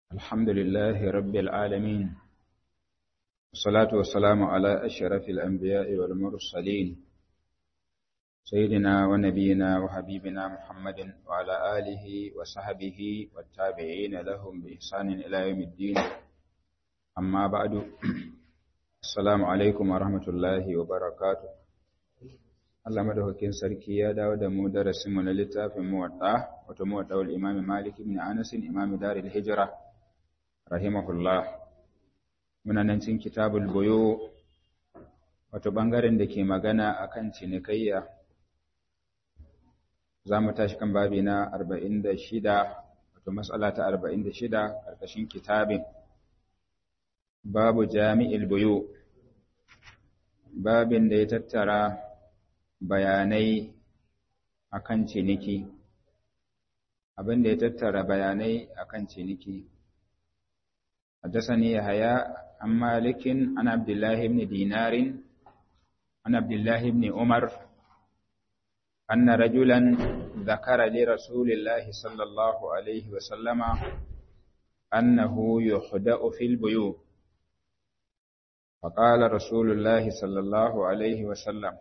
الحمد لله رب العالمين والصلاة والسلام على أشرف الأنبياء والمرسلين سيدنا ونبينا وحبيبنا محمد وعلى آله وصحبه والتابعين لهم بإحسان إلى يوم الدين أما بعد السلام عليكم ورحمة الله وبركاته Allah madaukakin sarki ya dawo da mu darasin mu na littafin muwadda wato muwadda wal imam Malik ibn Anas imam Darul Hijra rahimahullah muna nan cikin kitabul buyu wato bangaren da ke magana akan cinikayya za mu tashi kan babi na 46 wato mas'ala ta 46 karkashin kitabin babu jami'il buyu babin da ya tattara bayanai akan ciniki abin da ya tattara bayanai akan ciniki حدثني يحيى عن مالك عن عبد الله بن دينار عن عبد الله بن عمر أن رجلا ذكر لرسول الله صلى الله عليه وسلم أنه يخدأ في البيوت فقال رسول الله صلى الله عليه وسلم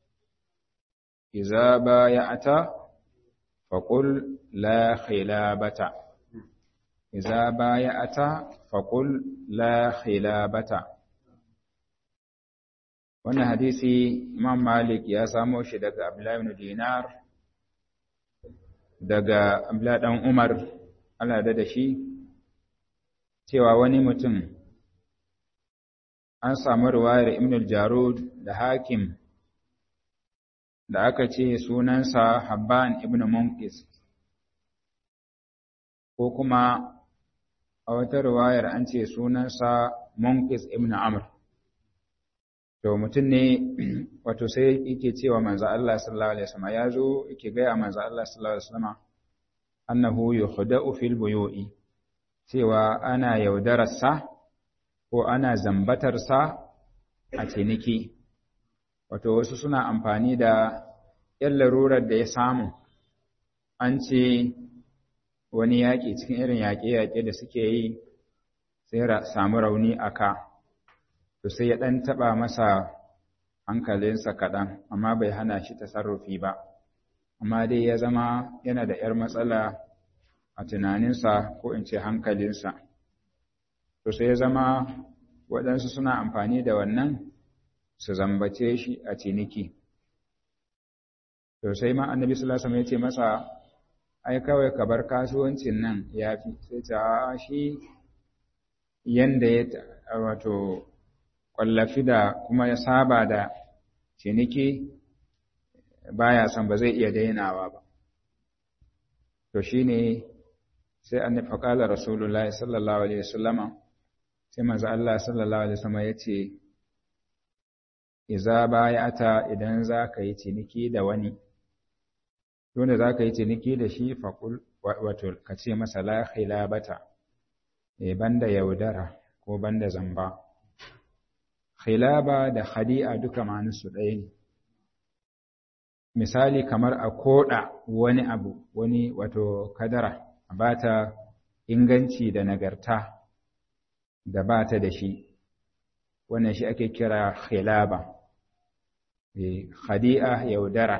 إذا بايعت فقل لا خلابة إذا بايعت فقل لا خلابة wannan hadisi Imam Malik ya samo shi daga Abdullah ibn Dinar daga Abdullah dan Umar Allah da shi cewa wani mutum an samu riwayar Ibn al-Jarud da Hakim da aka ce sunansa Habban ibn Munkis ko kuma a wata riwayar an ce sunansa Munkis ibn Amr to mutum ne wato sai yake cewa manzo Allah sallallahu alaihi wasallam ya zo yake ga manzo Allah sallallahu alaihi wasallam annahu yukhda'u fil buyu'i cewa ana yaudararsa ko ana zambatarsa a ciniki wato wasu suna amfani da ‘yan larurar da ya samu, an ce wani yaƙi cikin irin yaƙe-yaƙe da suke yi sai samu rauni a ka, to sai ya ɗan taɓa masa hankalinsa kaɗan, amma bai hana shi tasarrufi ba, amma dai ya zama yana da ‘yar matsala a tunaninsa ko in ce hankalinsa. To sai ya zama waɗansu suna amfani da wannan su zambace shi a ciniki. To sai ma annabi sallallahu alaihi wasallam ya ce masa ai kawai ka bar kasuwancin nan yafi sai ta shi yanda ya wato kwallafi da kuma ya saba da ciniki baya son ba zai iya dainawa ba. To shine sai annabi faqala rasulullahi sallallahu alaihi wasallama sai manzo Allah sallallahu alaihi wasallam ya ce iza bayata idan za ka yi ciniki da wani wanda za ka yi ciniki da shi faƙul wato ka ce masa la khilabata e banda yaudara ko banda zamba khilaba da khadi'a duka ma'anarsu ɗaya ne misali kamar a koɗa wani abu wani wato kadara a bata inganci da nagarta da bata da shi wannan shi ake kira khilaba khadi'a yaudara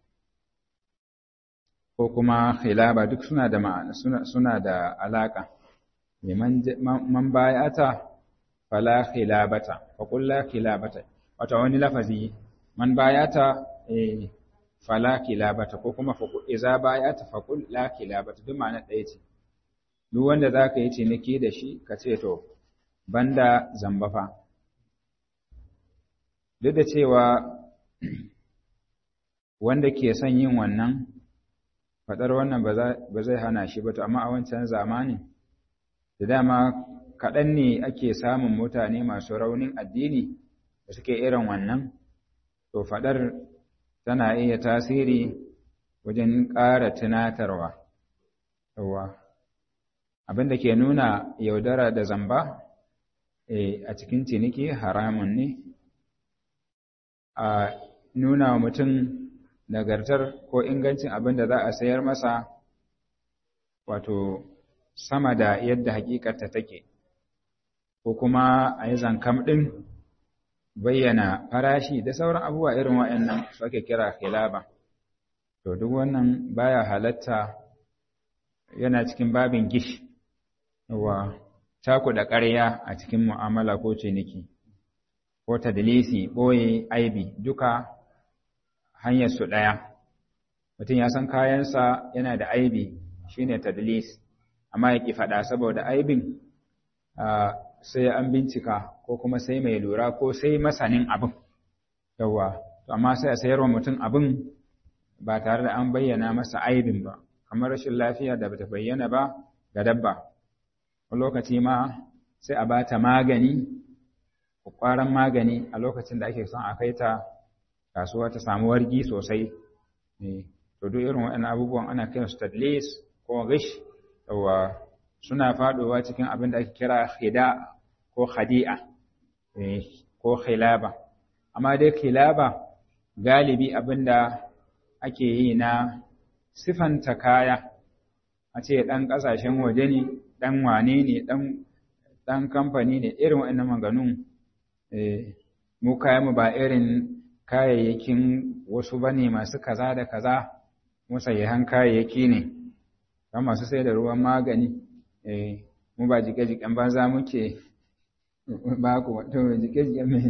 ko kuma khilaba duk suna da ma'ana suna, suna da alaka man bayata fala khilabata fa qul la khilabata wato wani lafazi man bayata eh fala khilabata ko kuma fa iza bayata fa qul la khilabata duk ma'ana ɗaya ce duk wanda zaka yi ciniki da shi ka ce to banda zamba fa duk da cewa wanda ke son yin wannan faɗar wannan ba zai hana shi ba to amma a wancan zamani da dama kaɗan ne ake samun mutane masu raunin addini da suke irin wannan to faɗar tana iya tasiri wajen ƙara tunatarwa yawa abin da ke nuna yaudara da zamba a cikin ciniki haramun ne a nuna wa mutum nagartar ko ingancin abin da za a sayar masa wato sama da yadda hakikarta take ko kuma a yi zankam ɗin bayyana farashi da sauran abubuwa irin waɗannan su ake kira khilaba to duk wannan baya halatta yana cikin babin gish wa da ƙarya a cikin mu'amala ko ciniki ko tadlisi ɓoye aibi duka hanyar su ɗaya mutum ya san kayansa yana da aibi shine tadlis amma ya ƙi faɗa saboda aibin sai an bincika ko kuma sai mai lura ko sai masanin abin yawa amma sai a sayarwa mutum abin ba tare da an bayyana masa aibin ba kamar rashin lafiya da bata bayyana ba ga dabba wani lokaci ma sai a bata magani kwakwaran magani a lokacin da ake son a kai ta kasuwa ta samu wargi sosai to duk irin waɗannan abubuwan ana kiran su tadlis ko gish yawa suna faɗowa cikin abin da ake kira khida ko khadi'a ko khilaba amma dai khilaba galibi abin da ake yi na sifanta kaya a ce ɗan ƙasashen waje ne ɗan wane ne ɗan kamfani ne irin waɗannan maganun mu kayanmu ba irin kayayyakin wasu ba ne masu kaza da kaza musayyahan kayayyaki ne kan masu sai da ruwan magani mu ba jike-jiken banza muke ba ku wato jike-jiken mai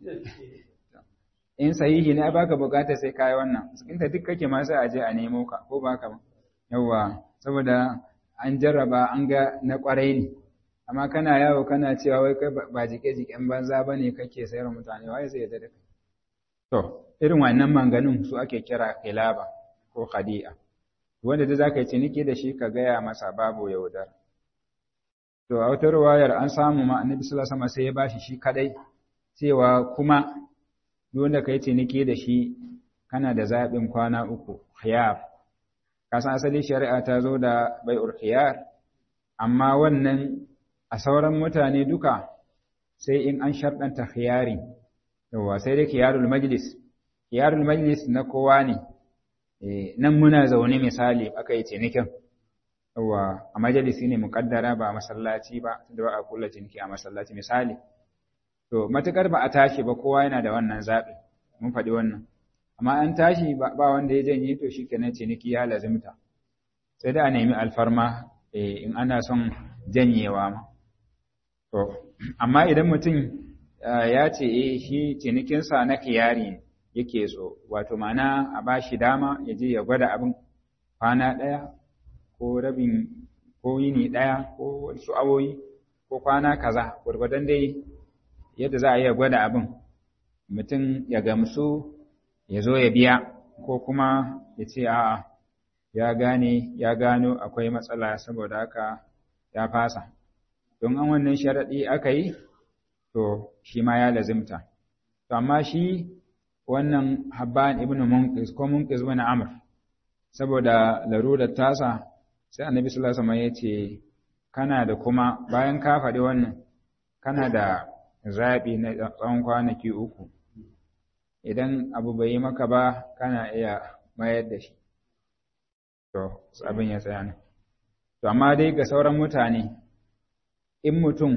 in sahihi ne baka bukatar sai kai wannan inda duk kake ma sai a je a nemo ka ko baka ba yawa saboda an jarraba an ga na kwarai ne amma kana yawo kana cewa wai kai ba jike jiken banza bane kake sayar mutane wai sai ya da kai to irin wannan manganun su ake kira khilaba ko khadi'a wanda da zaka yi ciniki da shi ka gaya masa babu yaudar to a wata ruwayar an samu ma annabi sallallahu alaihi wasallam sai ya bashi shi kadai cewa kuma wanda ka yi ciniki da shi kana da zaɓin kwana uku khiyar kasan asali shari'a ta zo da bai'ur khiyar amma wannan a sauran mutane duka sai in an sharɗanta khiyari yawa sai dai khiyarul majlis khiyarul majlis na kowa ne nan muna zaune misali aka yi cinikin yawa a majalisi ne muƙaddara ba a masallaci ba da ba a kula ciniki a masallaci misali To, matuƙar ba a tashi ba kowa yana da wannan zaɓi, mun faɗi wannan. Amma an tashi ba wanda ya janye to shi kenan ciniki ya lazimta. Sai da a nemi alfarma in ana son janyewa ma. To, amma idan mutum ya ce eh shi cinikinsa na kiyari yake so, wato mana a ba shi dama ya je ya gwada abin kwana ɗaya ko rabin ko yini ɗaya ko wasu awoyi ko kwana kaza, gwargwadon dai yadda za a iya gwada abin mutum ya gamsu ya zo ya biya ko kuma ya ce a'a ya gane ya gano akwai matsala saboda haka ya fasa don an wannan sharaɗi aka yi to shi ma ya lazimta to amma shi wannan habban ibn munqis ko munqis ibn amr saboda larurar tasa sai annabi sallallahu alaihi wasallam ya ce kana da kuma bayan ka faɗi wannan kana da zaɓi na tsawon kwanaki uku idan abu bai yi maka ba kana iya mayar da shi to abin ya tsaya nan to amma dai ga sauran mutane in mutum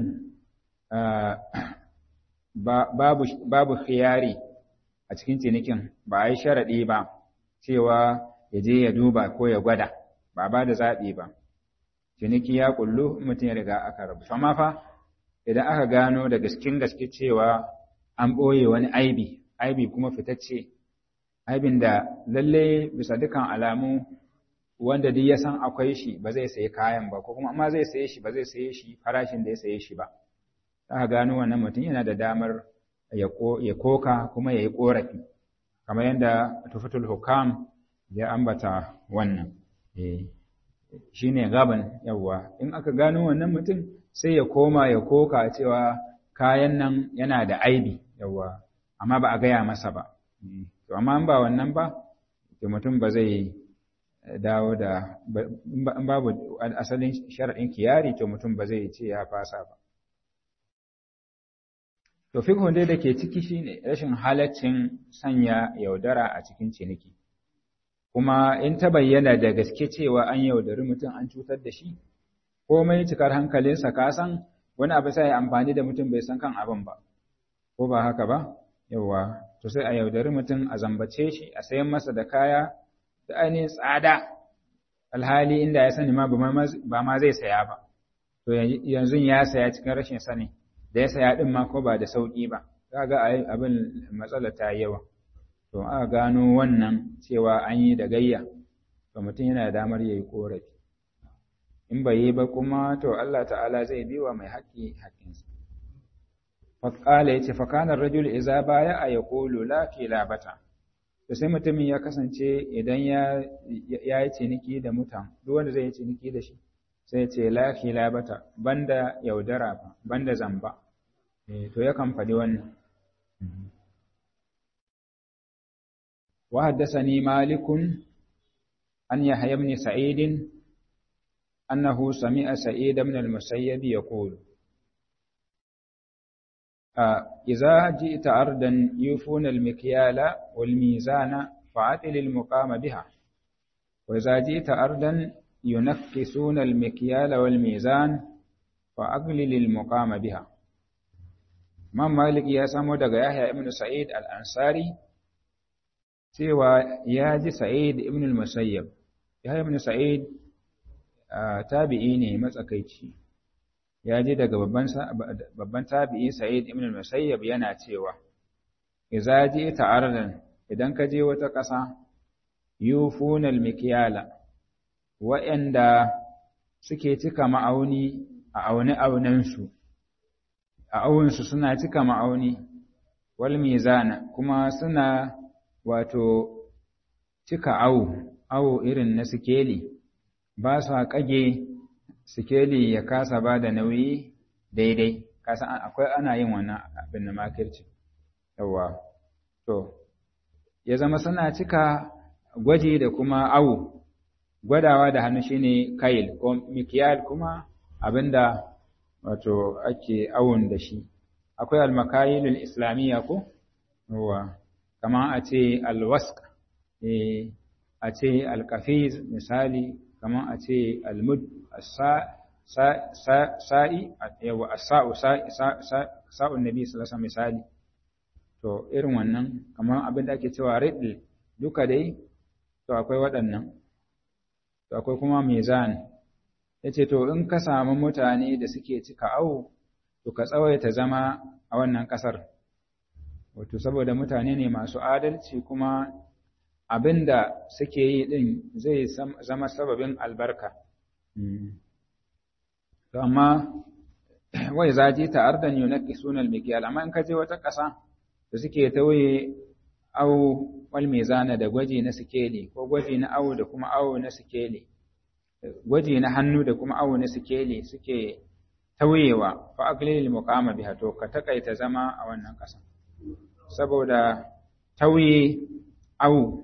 babu babu khiyari a cikin cinikin ba a yi sharaɗi ba cewa ya je ya duba ko ya gwada ba ba da zaɓi ba ciniki ya kullu mutum ya riga aka rabu amma fa idan aka gano da gaskin gaske cewa an ɓoye wani aibi aibi kuma fitacce aibin da lalle bisa dukan alamu wanda duk ya san akwai shi ba zai sayi kayan ba ko kuma amma zai saye shi ba zai saye shi farashin da ya saye shi ba aka gano wannan mutum yana da damar ya koka kuma ya yi ƙorafi kamar yadda tufatul hukam ya ambata wannan shi ne gaban yawwa in aka gano wannan mutum sai ya koma ya koka cewa kayan nan yana da aibi yawwa amma ba a gaya masa ba to amma ba wannan ba to mutum ba zai dawo da in babu asalin sharaɗin kiyari to mutum ba zai ce ya fasa ba to fikhun dai da ke ciki shine rashin halaccin sanya yaudara a cikin ciniki kuma in ta bayyana da gaske cewa an yaudari mutum an cutar da shi komai cikar hankalinsa ka san wani abu sai amfani da mutum bai san kan abin ba ko ba haka ba yawa to sai a yaudari mutum a zambace shi a sayan masa da kaya da ainihin tsada alhali inda ya sani ma ba ma zai saya ba to yanzu ya saya cikin rashin sani da ya saya din ma ko ba da sauki ba kaga abin matsala ta yawa to aka gano wannan cewa an yi da gayya to mutum yana da damar yayi korafi in bai yi ba kuma to Allah ta'ala zai bi wa mai haƙƙi haƙƙinsa faƙala ya ce fakanar rajul iza baya a ya ƙolo lafi labata to sai mutumin ya kasance idan ya yi ciniki da mutan duk wanda zai yi ciniki da shi sai ce lafi labata banda yaudara ba banda zamba to yakan faɗi wannan وحدثني مالك أن يحيى بن سعيد أنه سمع سعيد بن المسيب يقول إذا جئت أرضا يوفون المكيال والميزان فعتل المقام بها وإذا جئت أرضا ينكسون المكيال والميزان فأقلل المقام بها ما مالك يا سمو دغ يحيى بن سعيد الأنصاري cewa ya ji Sa'id ibn al-Musayyab ya ibn Sa'id tabi'i ne matsakaici ya ji daga babban babban tabi'i Sa'id ibn al-Musayyab yana cewa idza ji'ta ardan idan ka je wata ƙasa yufuna al-mikyala wa'anda suke cika ma'auni a aune aunansu a awunsu suna cika ma'auni wal mizana kuma suna wato cika awo, awo irin na sikeli, ba su kage sikeli ya kasa ba da nauyi daidai, kasa akwai ana yin wannan abin na makirci. Yawwa, to, ya zama suna cika gwaji da kuma awo, gwadawa da hannu shine kail, ko mikiyal kuma abinda wato ake awon da shi. Akwai almakayilul islamiyya ko? Yawwa. kamar a ce alwask a ce alkafiz misali kamar a ce almud sa'i yawa asa'u sa'un nabi sallallahu misali to irin wannan kamar abin da ake cewa riddle duka dai to akwai waɗannan to akwai kuma mizan yace to in ka samu mutane da suke cika awo to ka tsawaita zama a wannan ƙasar wato saboda mutane ne masu adalci kuma abinda suke yi din zai zama sababin albarka to amma wai zaji ta ardan yunaki sunan mikiyal amma in ka je wata ƙasa da suke tauye awo wal mizana da gwaji na sikeli ko gwaji na awo da kuma awo na sikeli gwaji na hannu da kuma awo na sikeli suke tauyewa fa aqlil muqama biha to ka takaita zama a wannan ƙasa saboda tauye au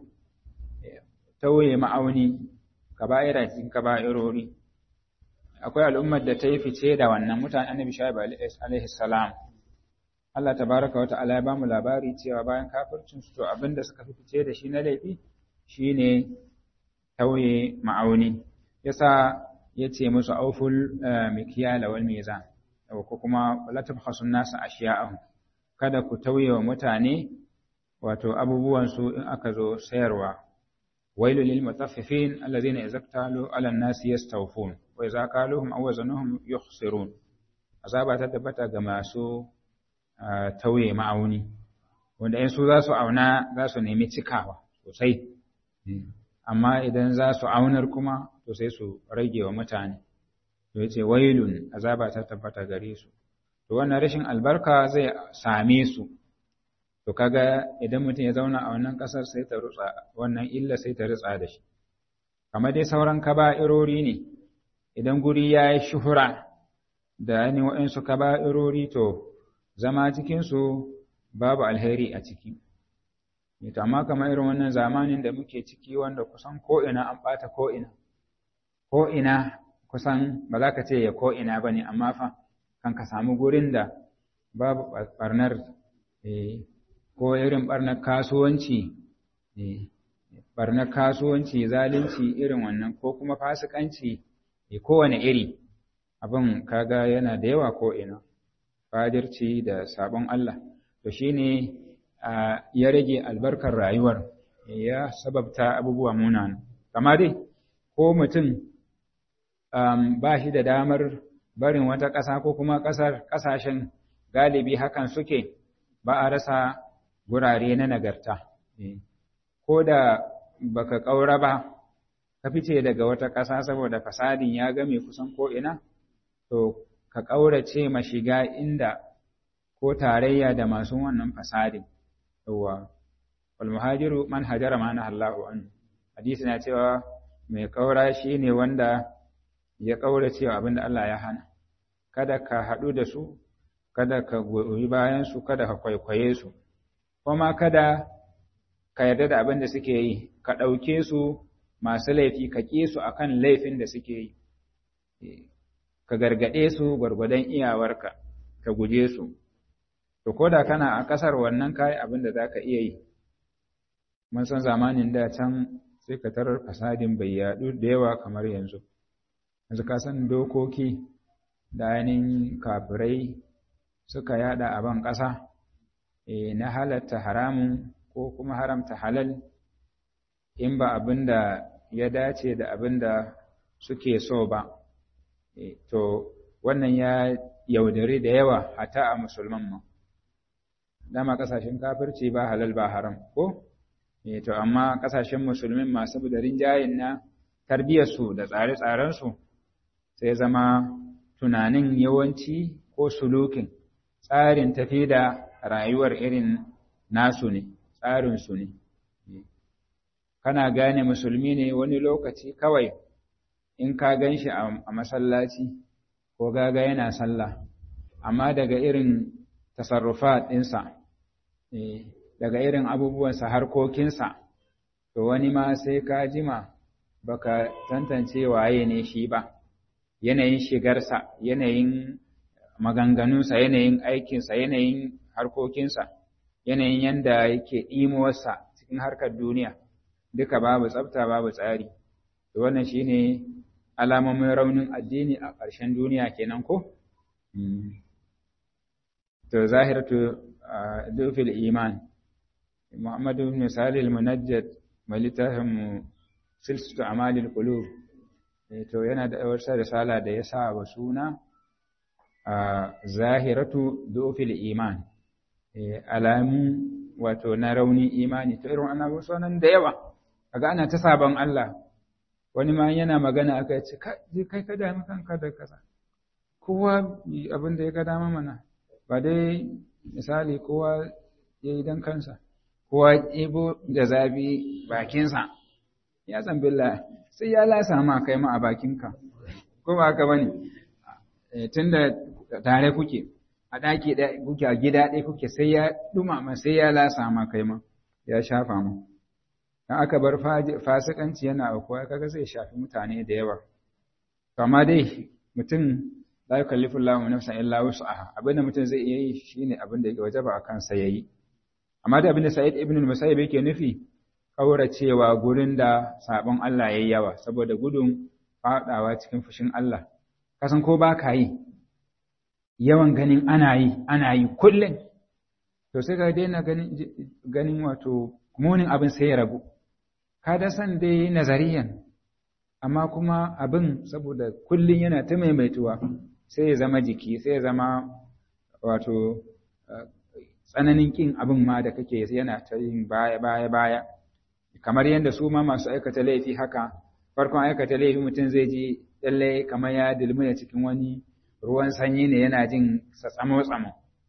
tauye ma'auni kaba'ira cikin kaba'irori akwai al'ummar da ta yi fice da wannan mutane annabi shaib alaihi salam Allah tabaraka wa ta'ala ya ba mu labari cewa bayan kafircin su to abinda suka fi fice da shi na laifi shine tauye ma'auni yasa yace musu auful mikyala wal mizan ko kuma la tabkhasun nasa ashiya'ahum kada ku tauye wa mutane wato abubuwansu in aka zo sayarwa wailu lil mutaffifin alladhina idza iktalu ala an-nasi yastawfun wa idza qaluhum aw wazanuhum yukhsirun azaba ta tabbata ga masu tauye ma'auni wanda in su za su auna za su nemi cikawa sosai amma idan za su aunar kuma to sai su rage wa mutane to yace wailun azaba ta tabbata gare su to wannan rashin albarka zai same su to kaga idan mutum ya zauna a wannan kasar sai ta rutsa wannan illa sai ta rutsa da shi kamar dai sauran kaba'irori ne idan guri ya yi shuhura da ni waɗansu kaba'irori to zama cikinsu babu alheri a ciki to amma kamar irin wannan zamanin da muke ciki wanda kusan ko'ina an ɓata ko'ina ko'ina kusan ba za ka ce ya ko'ina ba ne amma fa kan ka samu gurin da babu ɓarnar ko irin ɓarnar kasuwanci ɓarnar kasuwanci zalunci irin wannan ko kuma fasikanci kowane iri abin kaga yana da yawa ko ina fadirci da sabon Allah to shine ya rage albarkar rayuwar ya sababta abubuwa munana kama dai ko mutum ba shi da damar barin wata ƙasa ko kuma ƙasar ƙasashen galibi hakan suke ba a rasa gurare na nagarta ko da baka ƙaura ba ka fice daga wata ƙasa saboda fasadin ya game kusan ko'ina to ka ƙaurace ma shiga inda ko tarayya da masu wannan fasadin yawa wal muhajiru man hajara ma Allahu an hadisi na cewa mai ƙaura shine wanda ya ƙaurace wa abinda Allah ya hana kada ka haɗu da su kada ka goyi bayan su kada ka kwaikwaye su kuma kada ka yarda da abin da suke yi ka ɗauke su masu laifi ka ƙi su akan laifin da suke yi ka gargaɗe su gwargwadon iyawarka ka guje su to ko da kana a ƙasar wannan kayi abin da za ka iya yi mun san zamanin da can sai ka tarar fasadin bai yaɗu da yawa kamar yanzu yanzu ka san dokoki da ainihin kafirai suka yada a ban ƙasa na halatta haramun ko kuma haramta halal in ba abin da ya dace da abin da suke so ba to wannan ya yaudari da yawa hata a musulman ma dama kasashen kafirci ba halal ba haram ko to amma kasashen musulmin masu da rinjayen na tarbiyyarsu da tsare-tsarensu sai zama tunanin yawanci ko sulukin tsarin tafi da rayuwar irin nasu ne tsarinsu ne kana gane musulmi ne wani lokaci kawai in ka gan shi a masallaci ko gaga yana sallah amma daga irin tasarrufa ɗinsa daga irin abubuwansa harkokinsa to wani ma sai ka jima baka tantance waye ne shi ba yanayin shigarsa yanayin maganganunsa yanayin aikinsa yanayin harkokinsa yanayin yanda yake ɗimowarsa cikin harkar duniya duka babu tsafta babu tsari to wannan shine alamomin raunin addini a ƙarshen duniya kenan ko to zahiratu dufil iman Muhammad ibn Salih al-Munajjad mai littafin silsatu amalil qulub to yana da wata risala da ya sa wa suna zahiratu dufil iman alamu wato na rauni imani to irin annabi sunan da yawa kaga ana ta sabon Allah wani ma yana magana aka ce kai ka dami kanka da kasa kowa abin da ya ga dama mana ba dai misali kowa ya yi don kansa kowa ibo da zabi bakinsa ya san billah sai ya lasa ma kai ma a bakinka ko ba haka bane tunda tare kuke a ɗaki ɗaya kuke a gida ɗaya kuke sai ya ɗumama sai ya lasa ma kai ma ya shafa ma dan aka bar fasikanci yana aukuwa kaga zai shafi mutane da yawa amma dai mutum la yukallifu Allahu nafsan illa wus'aha abinda mutum zai iya yi shine abin da yake wajaba a kansa yayi amma da abinda Sa'id ibn al-Musayyib yake nufi kauracewa gurin da sabon Allah yayi yawa saboda gudun fadawa cikin fushin Allah kasan ko ba ka yi yawan ganin ana yi ana yi kullum to sai ka daina ganin ganin wato munin abin sai ya ragu ka da san dai nazariyan amma kuma abin saboda kullum yana ta maimaituwa sai ya zama jiki sai ya zama wato tsananin kin abin ma da kake yana ta yin baya baya baya kamar yadda su ma masu aikata laifi haka farkon aikata laifi mutum zai ji lallai kamar ya dilmiya cikin wani ruwan sanyi ne yana jin sa tsamo tsamo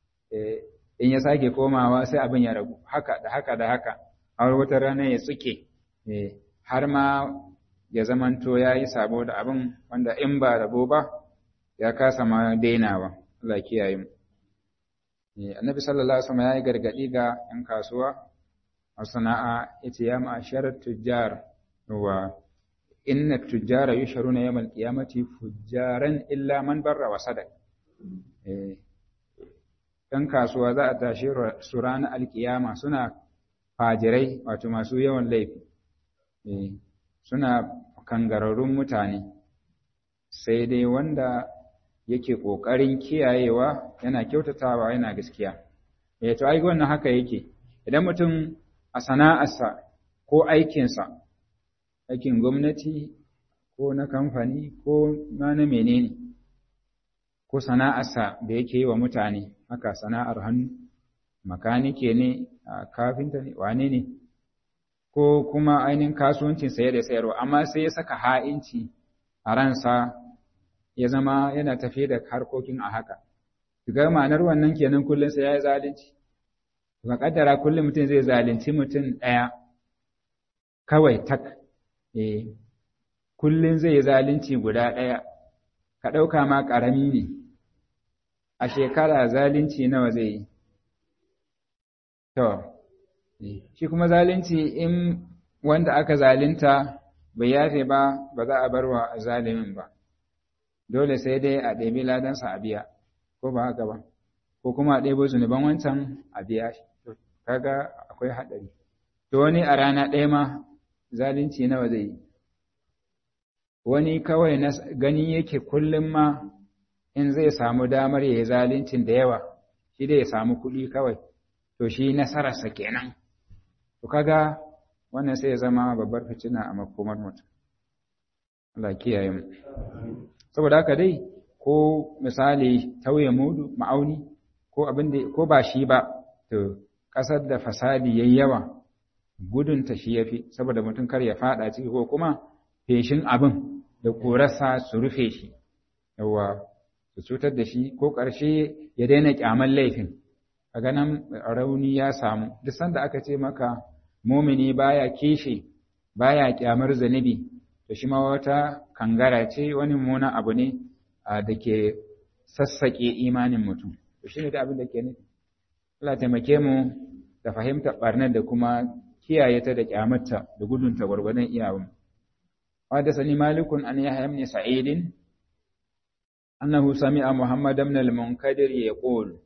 in ya sake komawa sai abin ya ragu haka da haka da haka har wata rana ya tsuke har ma ya zamanto ya yi sabo da abin wanda in ba rabo ba ya kasa ma dainawa Allah kiyaye mu annabi sallallahu alaihi wasallam ya yi gargadi ga yan kasuwa a sana'a yace ya ma'ashar tujjar wa inna tujjara yusharuna yawmal qiyamati fujjaran illa man barra wa sadaq eh dan kasuwa za a tashi su ranar alkiyama suna fajirai wato masu yawan laifi suna kangararrun mutane sai dai wanda yake ƙoƙarin kiyayewa yana kyautatawa yana gaskiya eh to ai wannan haka yake idan mutum a sana'arsa ko aikinsa aikin gwamnati ko na kamfani ko ma na menene ko sana'arsa da yake yi wa mutane haka sana'ar hannu makanike ne kafinta ne wane ne ko kuma ainihin kasuwancin saye da sayarwa amma sai ya saka ha'inci a ransa ya zama yana tafiye da harkokin a haka ga ma'anar wannan kenan kullum sai ya yi zalunci ka kaddara kullum mutum zai zalunci mutum ɗaya kawai tak eh kullum zai yi zalunci guda ɗaya ka ɗauka ma ƙarami ne a shekara zalunci nawa zai yi to shi kuma zalunci in wanda aka zalunta bai yafe ba ba za a bar wa zalimin ba dole sai dai a ɗebi ladansa a biya ko ba haka ba ko kuma a ɗebo zunuban wancan a biya shi kaga akwai haɗari to wani a rana ɗaya ma zalunci nawa zai yi wani kawai na gani yake kullum ma in zai samu damar ya yi zaluncin da yawa shi dai ya samu kuɗi kawai to shi nasararsa kenan to kaga wannan sai ya zama babbar fitina a makomar mutum Allah kiyaye mu saboda haka dai ko misali tauye mudu ma'auni ko abin da ko ba shi ba to kasar da fasadi yayi yawa gudun ta shi yafi saboda mutum kar ya fada ciki ko kuma feshin abin da korarsa su rufe shi yawa su cutar da shi ko ƙarshe ya daina kyaman laifin a ganin rauni ya samu duk sanda aka ce maka mumini baya kishi baya kyamar zunubi to shi ma wata kangara ce wani mummunan abu ne da ke sassaƙe imanin mutum to shi ne da abin da ke nufi Allah taimake mu da fahimtar barnar da kuma kiyaye ta da kyamarta da gudunta gwargwadon iyawun حدثني مالك أن يحيى بن سعيد أنه سمع محمد بن المنكدر يقول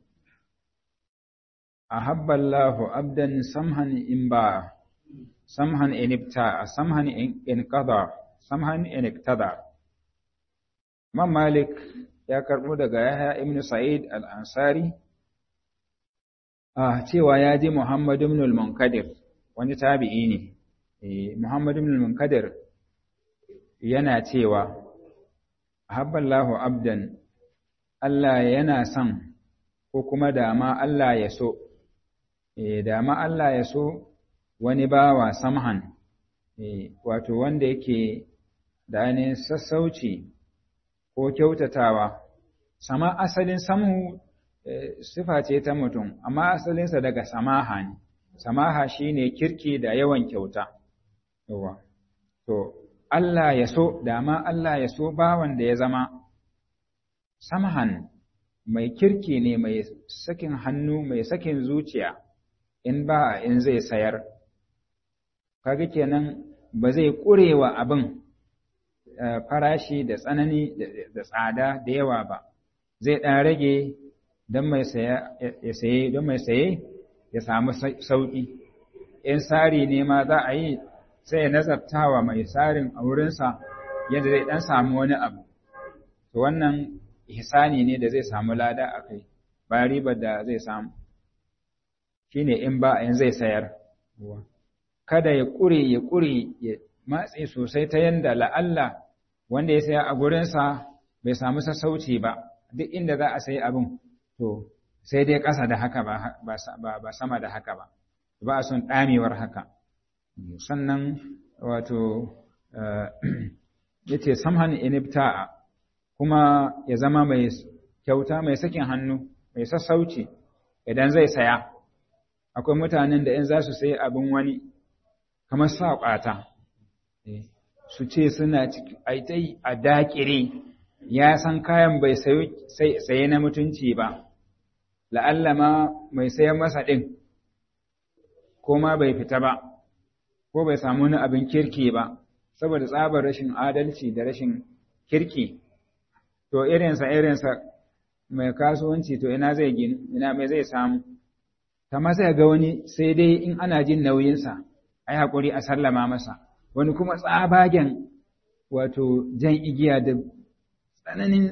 أحب الله عبدا سمحا إن باع سمحا إن ابتاع سمحا إن قضى سمحا إن اقتضى ما مالك ya karɓo daga Yahya ibn Sa'id al-Ansari ah cewa ya ji Muhammad ibn al-Munkadir wani tabi'i ne eh Muhammad ibn al-Munkadir yana cewa habballahu abdan Allah yana son ko kuma dama Allah ya so eh dama Allah ya so wani bawa samhan eh wato wanda yake da ainihin sassauci ko kyautatawa sama asalin samu sifa ce ta mutum amma asalinsa daga samaha ne samaha shine kirki da yawan kyauta yawa to Allah ya so dama Allah ya so bawan da ya zama samahan mai kirki ne mai sakin hannu mai sakin zuciya in ba in zai sayar kaga kenan ba zai ƙurewa abin farashi da tsanani da tsada da yawa ba zai ɗan rage don mai saye don mai saye ya samu sauƙi in sari ne ma za a yi sai ya nazartawa mai sarin a wurinsa yadda zai ɗan samu wani abu to wannan ihsani ne da zai samu lada a kai ba ribar da zai samu shine in ba in zai sayar kada ya ƙure ya ƙure ya matse sosai ta yanda la'alla wanda ya saya a gurinsa bai samu sassauci ba duk inda za a sayi abin to sai dai ƙasa da haka ba sama da haka ba ba a son ɗamewar haka sannan wato ya ce samhan inibta'a kuma ya zama mai kyauta mai sakin hannu mai sassauci idan zai saya akwai mutanen da in za su sayi abin wani kamar sa ƙwata su ce suna aitai a daƙire ya san kayan bai saye na mutunci ba la'alla ma mai sayan masa ɗin ko ma bai fita ba ko bai samu wani abin kirki ba saboda tsabar rashin adalci da rashin kirki to irinsa irinsa mai kasuwanci to ina zai ginu ina mai zai samu kama sai ga wani sai dai in ana jin nauyinsa ai haƙuri a sallama masa wani kuma tsabagen wato jan igiya da tsananin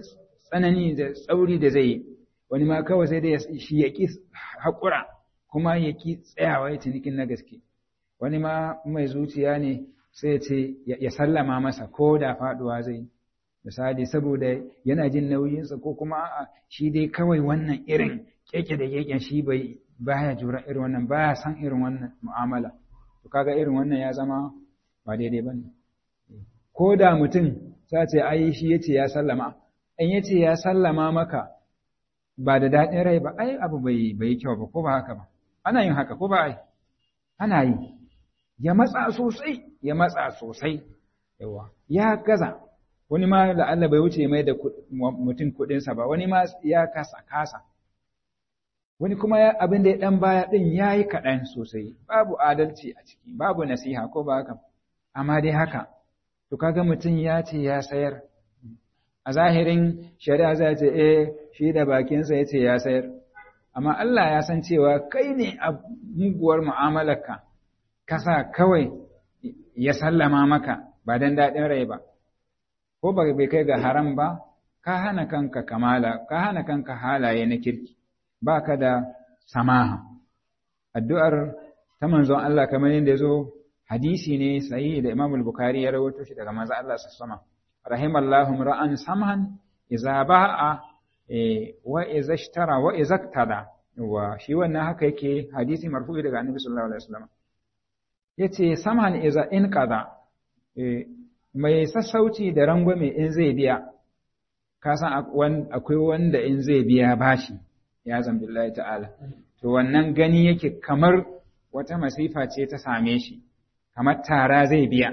tsanani da tsauri da zai wani ma kawai sai dai shi ya ƙi haƙura kuma ya ƙi tsayawa ya cinikin na gaske wani ma mai zuciya ne sai ce ya sallama masa ko da faɗuwa zai misali saboda yana jin nauyinsa ko kuma a shi dai kawai wannan irin keke da keken shi bai baya jura irin wannan baya san irin wannan mu'amala to kaga irin wannan ya zama ba daidai bane ko da mutum ta ce ai shi yace ya sallama in yace ya sallama maka ba da daɗin rai ba ai abu bai bai kyau ba ko ba haka ba ana yin haka ko ba ai ana yi ya matsa sosai ya matsa sosai yawa ya gaza wani ma la'alla bai wuce mai da mutum kuɗinsa ba wani ma ya kasa kasa wani kuma abin da ya ɗan baya ɗin ya yi kaɗan sosai babu adalci a ciki babu nasiha ko ba haka amma dai haka to kaga mutum ya ce ya sayar a zahirin shari'a zai ce eh shi da bakinsa ya ce ya sayar amma Allah ya san cewa kai ne a muguwar mu'amalarka kasa kawai ya sallama maka ba don daɗin rai ba ko ba bai kai ga haram ba ka hana kanka kamala ka hana kanka halaye na kirki ba ka da samaha addu'ar ta manzon Allah kamar yadda ya zo hadisi ne sahihi da Imam Bukhari ya rawaito shi daga manzon Allah sallallahu rahimallahu ra'an samhan idza ba'a wa idza ishtara wa idza iktada wa shi wannan haka yake hadisi marfu'i daga Annabi sallallahu alaihi wasallam yace samhan idza in qada mai sassauci da rangwame in zai biya ka san akwai wanda in zai biya bashi ya zambillahi ta'ala to wannan gani yake kamar wata masifa ce ta same shi kamar tara zai biya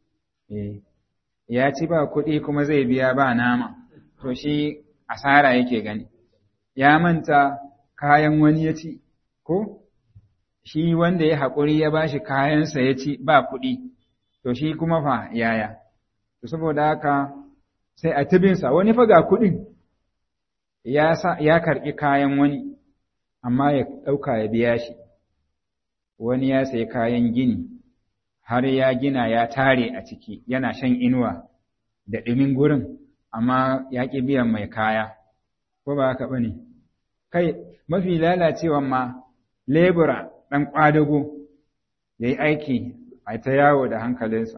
ya ci ba kuɗi kuma zai biya ba nama to shi asara yake gani ya manta kayan wani ya ci ko shi wanda ya haƙuri ya bashi kayansa ya ci ba kuɗi to shi kuma fa yaya to saboda haka sai a tibinsa wani fa ga kuɗin ya ya karɓi kayan wani amma ya ɗauka ya biya shi wani ya sayi kayan gini har ya gina ya tare a ciki yana shan inuwa da ɗumin gurin amma ya ƙi biyan mai kaya ko ba haka bane kai mafi lalacewan ma lebura ɗan ƙwadago ya yi aiki a ta yawo da hankalinsa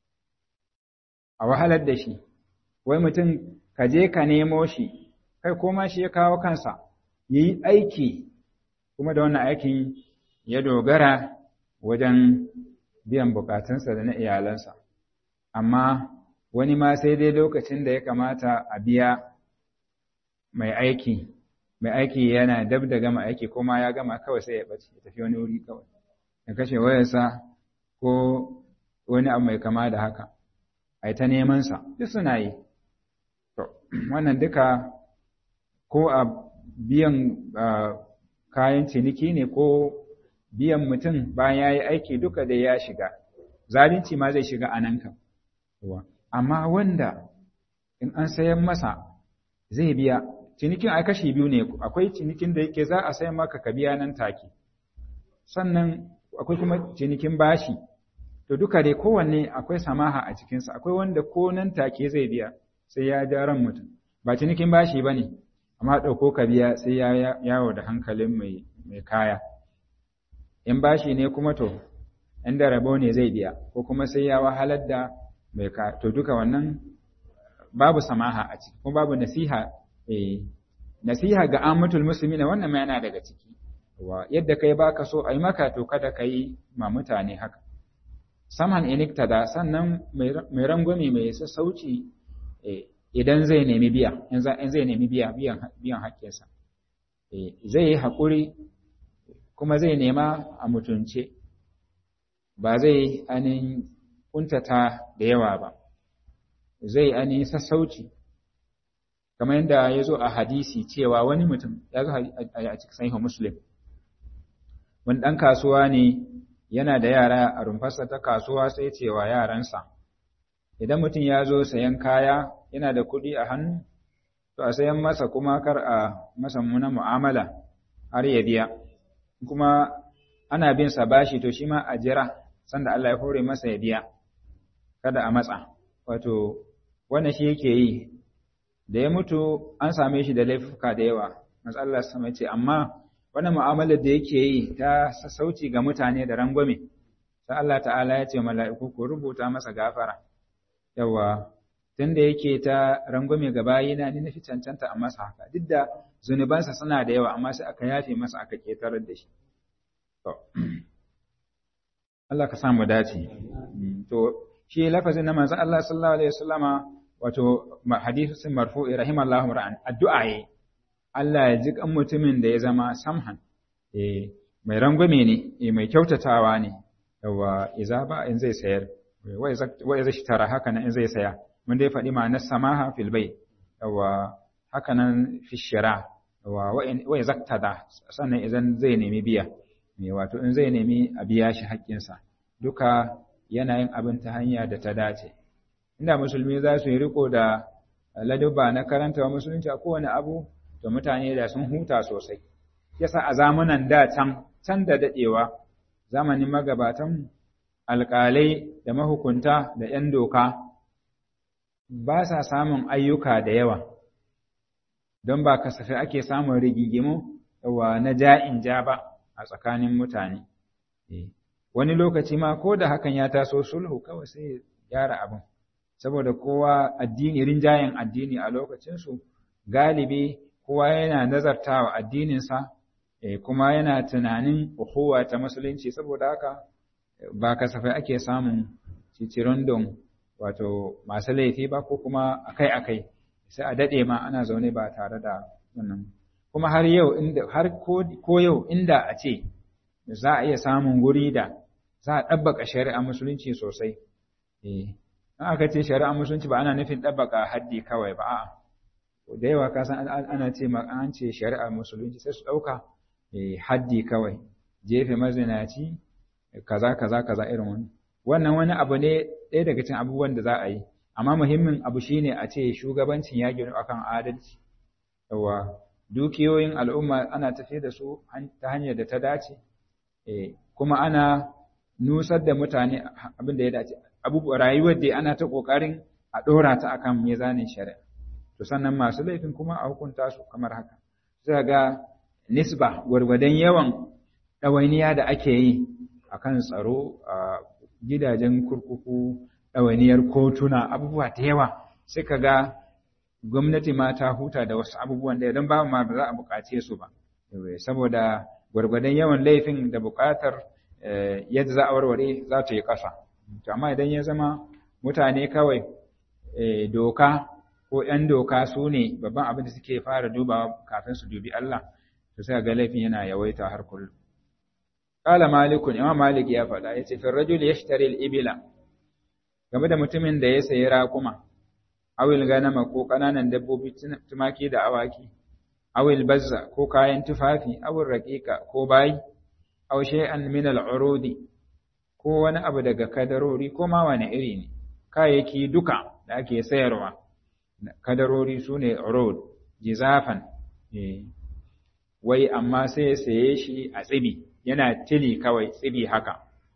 a wahalar da shi wai mutum ka je ka nemo shi kai koma shi ya kawo kansa ya yi aiki kuma da wannan aikin ya dogara wajen biyan bukatunsa da na iyalansa amma wani ma sai dai lokacin da ya kamata a biya mai aiki mai aiki yana dab da gama aiki kuma ya gama kawai sai ya ɓace ya tafi wani wuri kawai ya kashe wayarsa ko wani abu mai kama da haka a yi ta nemansa duk suna yi to wannan duka ko a biyan kayan ciniki ne ko biyan mutum bayan ya yi aiki duka da ya shiga zalunci ma zai shiga a nan kan amma wanda in an sayan masa zai biya cinikin a kashi biyu ne akwai cinikin da yake za a sayan maka ka biya nan take sannan akwai kuma cinikin bashi to duka dai kowanne akwai samaha a cikinsa akwai wanda ko nan take zai biya sai ya ja ran mutum ba cinikin bashi ba ne amma ɗauko ka biya sai ya yawo da hankalin mai kaya in bashi ne kuma to inda rabo ne zai biya ko kuma sai ya wahalar da mai kaya to duka wannan babu samaha a ciki kuma babu nasiha eh nasiha ga ammatul muslimina wannan ma yana daga ciki wa yadda kai baka so ai maka to kada kai ma mutane haka saman iniktada sannan mai rangwame mai sassauci idan zai nemi biya in zai nemi biya biyan haƙƙinsa zai yi haƙuri kuma zai nema a mutunce ba zai anin kuntata da yawa ba zai anin sassauci kamar yadda ya zo a hadisi cewa wani mutum ya zo a cikin sahihu muslim wani ɗan kasuwa ne yana da yara a rumfarsa ta kasuwa sai cewa yaransa idan mutum ya zo sayan kaya yana da kuɗi a hannu to a sayan masa kuma kar a masa muna mu'amala har ya biya kuma ana bin sa bashi to shi ma a jira sanda Allah ya hore masa ya biya kada a matsa wato wannan shi yake yi da ya mutu an same shi da laifuka da yawa matsalar sama ce amma wannan mu'amalar da yake yi ta sassauci ga mutane da rangwame sai Allah ta'ala ya ce mala'iku ku rubuta masa gafara yawa tunda yake ta rangwame ga bayina ni nafi cancanta a masa haka duk da zunubansa suna da yawa amma sai aka yafe masa aka ketarar da shi to Allah ka samu dace to shi lafazin na manzon Allah sallallahu alaihi wasallama wato hadisin marfu'i rahimallahu ra'an addu'a yi Allah ya ji kan mutumin da ya zama samhan eh mai rangwame ne eh mai kyautatawa ne yawa iza ba in zai sayar wa iza tara haka nan in zai saya mun dai faɗi ma'anar samaha fil bai yawa haka nan fi shira yawa wa iza tada sannan idan zai nemi biya me wato in zai nemi a biya shi haƙƙinsa duka yana yin abin ta hanya da ta dace inda musulmi za su yi riko da ladubba na karanta musulunci a kowane abu to mutane da sun huta sosai yasa a zamanan da can can da dadewa zamanin magabatan alƙalai da mahukunta da 'yan doka ba sa samun ayyuka da yawa don ba kasafai ake samun rigigimu wa na ja'in ja ba a tsakanin mutane wani lokaci ma ko da hakan ya taso sulhu kawai sai gyara abin saboda kowa addini rinjayen addini a lokacinsu galibi kowa yana nazartawa addininsa kuma yana tunanin uhuwa ta musulunci saboda haka ba kasafai ake samun cicirondon wato masu laifi ba ko kuma akai-akai sai a daɗe ma ana zaune ba tare da wannan kuma har yau inda har ko yau inda a ce za a iya samun guri da za a ɗabbaka shari'a musulunci sosai eh in aka ce shari'a musulunci ba ana nufin ɗabbaka haddi kawai ba a'a da yawa ka san ana ce ma an ce shari'a musulunci sai su ɗauka haddi kawai jefe mazinaci kaza kaza kaza irin wani wannan wani abu ne ɗaya daga cikin abubuwan da za a yi amma muhimmin abu shine a ce shugabancin ya ginu akan adalci yawa dukiyoyin al'umma ana tafiye da su ta hanyar da ta dace kuma ana nusar da mutane abin da ya dace abubuwa rayuwar da ana ta kokarin a ɗora ta akan mizanin shari'a to sannan masu laifin kuma a hukunta su kamar haka sai ga nisba gwargwadon yawan ɗawainiya da ake yi akan tsaro a gidajen kurkuku ɗawainiyar kotuna abubuwa da yawa sai ka ga gwamnati ma ta huta da wasu abubuwan da idan babu ma ba za a buƙace su ba saboda gwargwadon yawan laifin da buƙatar yadda za a warware za ta yi ƙasa to amma idan ya zama mutane kawai doka ko ‘yan doka su ne babban abin da suke fara dubawa kafin su dubi Allah to sai ga laifin yana yawaita har kullum Ƙala malikun, Imam Malik ya faɗa, ya ce, Firrajul ya shi ibila, game da mutumin da ya sayi raƙuma, awil ganama ko ƙananan dabbobi tumaki da awaki, awil bazza ko kayan tufafi, awil raƙiƙa ko bayi, aw shay'an min al-urudi ko wani abu daga kadarori ko ma wani iri ne, kayayyaki duka da ake sayarwa, kadarori su ne urud, jizafan, wai amma sai ya saye shi a tsibi. yana tili kawai tsibi haka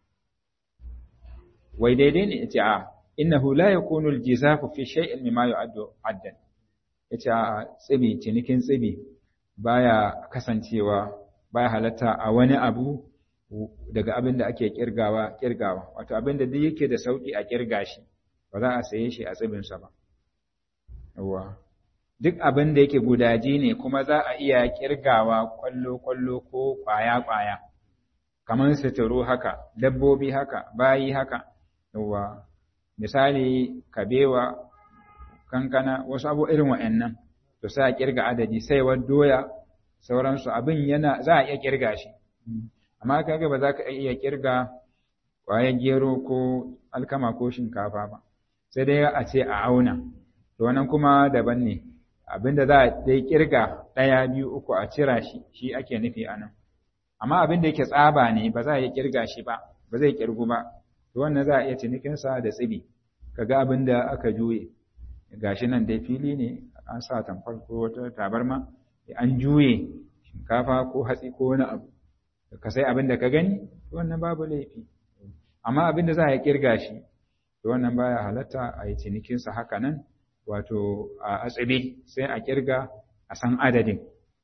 wai daidai ne yace a innahu la yakunu aljizafu fi shay'in mimma yu'addu addan yace a tsibi cinikin tsibi baya kasancewa baya halatta a wani abu daga abin da ake kirgawa kirgawa wato abin da duk yake da sauki a kirga shi ba za a saye shi a tsibinsa ba yawa duk abin da yake gudaji ne kuma za a iya kirgawa kwallo-kwallo ko kwaya-kwaya kamar suturu haka dabbobi haka bayi haka yawa misali kabewa kankana wasu abu irin wa'annan to sai a kirga adadi saiwar doya sauransu abin yana za a iya kirga shi amma kaga ba za ka iya kirga kwayar gero ko alkama ko shinkafa ba sai dai a ce a auna to wannan kuma daban ne abinda za a dai kirga ɗaya biyu uku a cira shi shi ake nufi a nan amma abin da yake tsaba ne ba za a iya kirga shi ba ba zai kirgu ba to wannan za a iya cinikinsa da tsibi kaga abin da aka juye gashi nan dai fili ne an sa tamfar ko wata tabarma an juye shinkafa ko hatsi ko wani abu ka sai abin da ka gani wannan babu laifi amma abin da za a kirga shi to wannan baya halatta a yi cinikinsa haka nan wato a atsibi sai a kirga a san adadin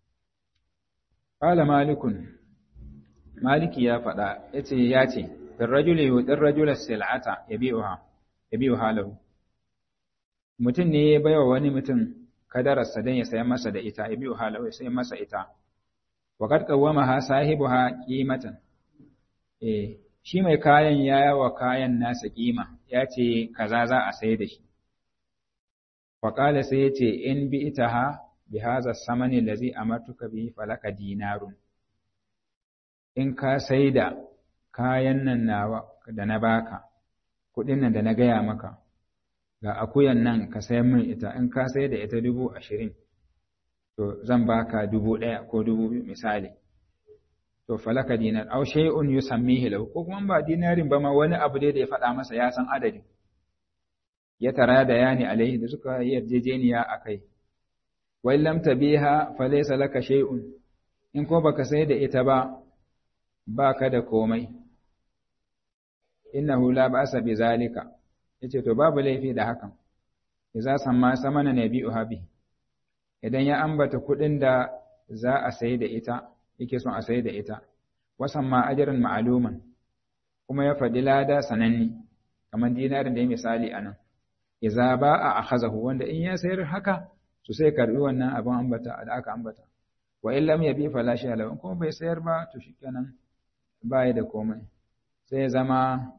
qala malikun maliki ya faɗa yace ya ce firrajuli yudir rajula sil'ata yabi'uha yabi'uha lahu mutum ne ya baiwa wani mutum kadararsa don ya sayan masa da ita yabi'uha lahu ya sayan masa ita wa qad qawwamaha sahibuha qimatan eh shi mai kayan ya yawa kayan nasa kima ya ce kaza za a sai da shi faƙala sai ya ce in bi ita ha bi haza samani da zai amartuka bi falaka dinarun in ka sai da kayan nan nawa da na baka kuɗin nan da na gaya maka ga akuyan nan ka sayan min ita in ka sai da ita dubu ashirin to zan baka dubu ɗaya ko dubu biyu misali to falaka dinar aw shay'un yusammihi lahu ko kuma ba dinarin ba ma wani abu dai da ya faɗa masa ya san adadin ya tara da yani alaihi da suka yi yarjejeniya akai wa lam tabiha falaysa laka shay'un in ko baka sai da ita ba baka da komai innahu la ba'sa bi zalika yace to babu laifi da hakan idza samma samana nabi'uha bi idan ya ambata kuɗin da za a sai da ita yake son a sai da ita wasan ma ajarin ma'aluman kuma ya faɗi lada sananni kamar dinarin da ya misali a nan iza ba a akhazahu wanda in ya sayar haka to sai karbi wannan abin ambata da aka ambata wa in lam yabi fala shi alawan kuma bai sayar ba to shikenan ba ya da komai sai zama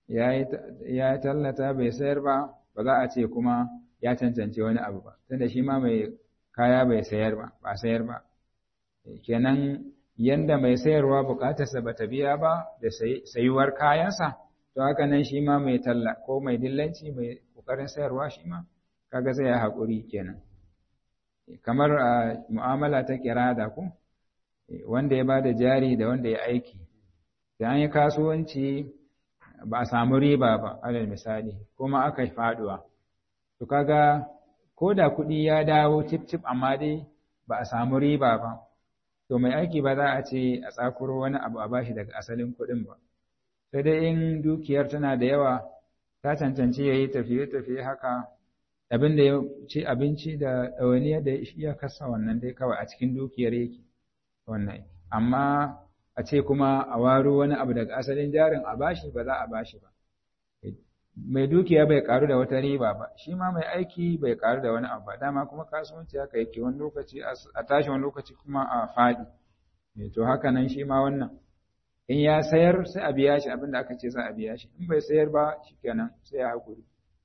ya tallata bai sayar ba ba za a ce kuma ya cancance wani abu ba tunda shi ma mai kaya bai sayar ba ba sayar ba kenan yanda mai sayarwa bukatarsa ba ta biya ba da sayuwar kayansa to haka nan shi ma mai talla ko mai dillanci mai kokarin sayarwa shi ma kaga sai ya haƙuri kenan kamar a mu'amala ta kirada ku wanda ya bada jari da wanda ya aiki da an yi kasuwanci ba a samu riba ba alal misali kuma aka faduwa to kaga ko da kuɗi ya dawo cip cip amma dai ba a samu riba ba to mai aiki ba za a ce a tsakuro wani abu a bashi daga asalin kuɗin ba sai dai in dukiyar tana da yawa ta cancanci ya yi tafiye-tafiye haka abin da ya ci abinci da ɗawainiya da ya kasa wannan dai kawai a cikin dukiyar yake wannan amma a ce kuma a waro wani abu daga asalin jarin a bashi ba za a bashi ba mai dukiya bai karu da wata riba ba shi ma mai aiki bai karu da wani abu ba dama kuma kasuwanci haka yake wani lokaci a tashi wani lokaci kuma a faɗi to haka nan shi ma wannan in ya sayar sai a biya shi abinda aka ce za a biya shi in bai sayar ba shikenan sai ya hakuri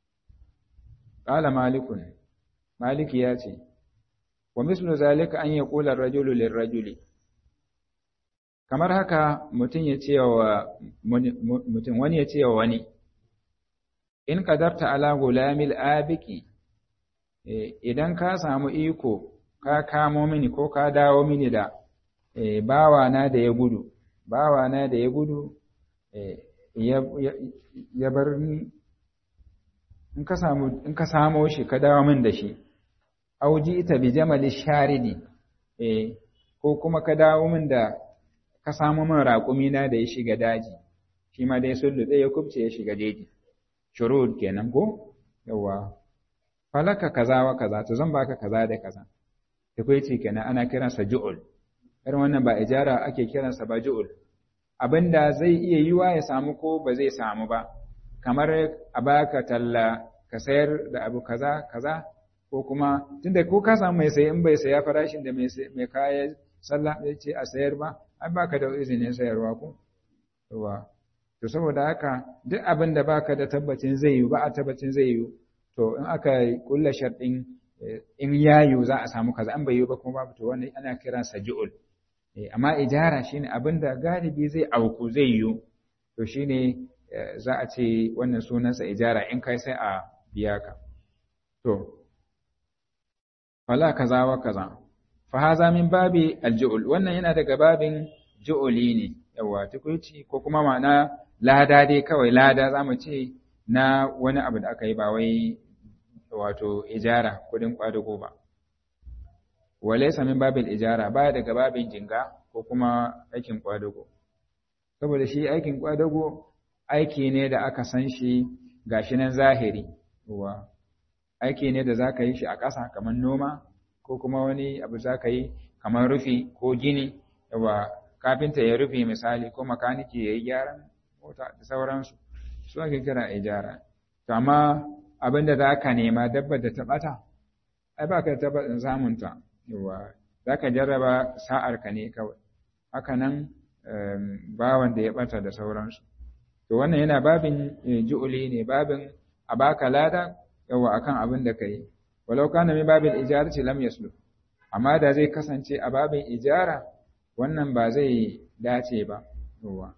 qala malikun maliki ya ce wa mislu zalika an yaqula ar-rajulu lir-rajuli kamar haka mutum ya ce wa mutum wani ya ce wa wani in qadarta ala gulamil abiki idan ka samu iko ka kamo mini ko ka dawo mini da bawana da ya gudu bawana da ya gudu ya bar ni in ka samu in ka samo shi ka dawo min da shi auji ita bi jamali sharidi eh ko kuma ka dawo min da ka samu min raƙumi na da ya shiga daji shi ma dai sun lutse ya kubce ya shiga daji shurud kenan ko yawa falaka kaza wa kaza to zan baka kaza da kaza takwaici kenan ana kiransa ju'ul irin wannan ba ijara ake kiransa ba ju'ul abinda zai iya yiwa ya samu ko ba zai samu ba kamar a baka talla ka sayar da abu kaza kaza ko kuma tunda ko ka samu mai sayi in bai saya farashin da mai kaya sallah ya ce a sayar ba an baka da izinin sayarwa ko yawa to saboda haka duk abin da baka da tabbacin zai yi ba a tabbacin zai yi to in aka kulla sharɗin in yayu za a samu kaza an bai yi ba kuma babu to wannan ana kiransa ju'ul amma ijara shine abin da galibi zai auku zai yi to shine za a ce wannan sunansa ijara in kai sai a biya ka to fala kaza wa kaza fa haza min babi alju'ul wannan yana daga babin ju'uli ne yawa tukuici ko kuma ma'ana lada dai kawai lada zamu ce na wani abu da aka yi ba wai wato ijara kudin kwadugo ba walaysa min babil ijara baya daga babin jinga ko kuma aikin kwadugo saboda shi aikin kwadago aiki ne da aka san shi gashi nan zahiri wa aiki ne da za ka yi shi a ƙasa kamar noma ko kuma wani abu za ka yi kamar rufi ko gini yawa kafinta ya rufe misali ko makaniki ya yi gyaran mota da sauransu su ake kira ijara to amma abin da za ka nema dabbar da ta ɓata ai ba ka da tabbatin samunta yawa za ka jarraba sa'arka ne kawai haka nan bawan da ya ɓata da sauransu to wannan yana babin ju'uli ne babin a baka lada yawa akan abin da kai walau kana min babin ijarati lam yaslu amma da zai kasance a babin ijara wannan ba zai dace ba yawa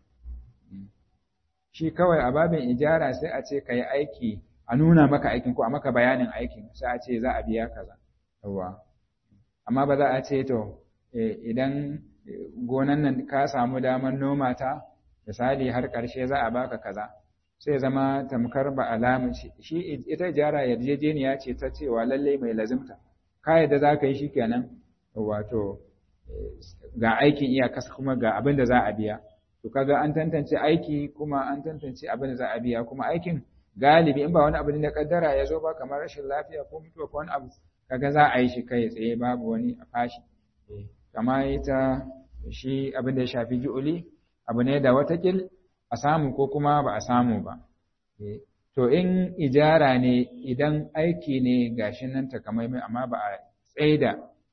shi kawai a babin ijara sai a ce kai aiki a nuna maka aikin ko a maka bayanin aikin sai a ce za a biya kaza yawa amma ba za a ce to idan gonan nan ka samu damar noma ta misali har ƙarshe za a baka kaza sai zama tamkar ba alamun shi ita jara yarjejeniya ce ta cewa lallai mai lazimta ka yadda za ka yi shi kenan wato ga aikin iyakas kuma ga abin da za a biya to kaga an tantance aiki kuma an tantance abin da za a biya kuma aikin galibi in ba wani abu da kaddara ya zo ba kamar rashin lafiya ko mutuwa ko wani abu kaga za a yi shi kai tsaye babu wani a fashi kama ita shi abin da ya shafi ju'uli abu ne da watakil a samu ko kuma ba a samu ba. To in ijara ne idan aiki ne gashi nan takamaimai amma ba a tsaida